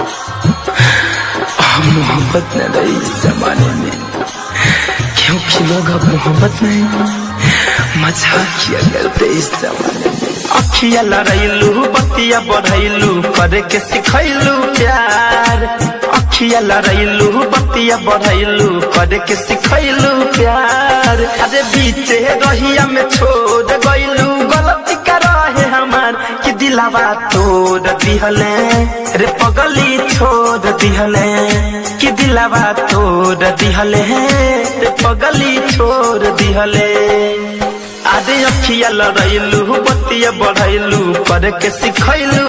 अब मोहब्बत न रही इस जमाने में क्योंकि लोग अब मोहब्बत नहीं मजाक किया करते इस जमाने में अखिया लड़ैलू बतिया बढ़ैलू करे के सिखैलू प्यार अखिया लड़ैलू बतिया बढ़ैलू करे के सिखैलू प्यार अरे बीचे रहिया में छोड़ गइलू गलती कर रहे हमार कि दिलावा तोड़ दिहले रे पगली छोड़ दिहले कि दिलावा तोड़ दिहले रे पगली छोड़ दिहले आदे अखिया लड़ैलू बतिया बढ़ैलू करे के सिखैलू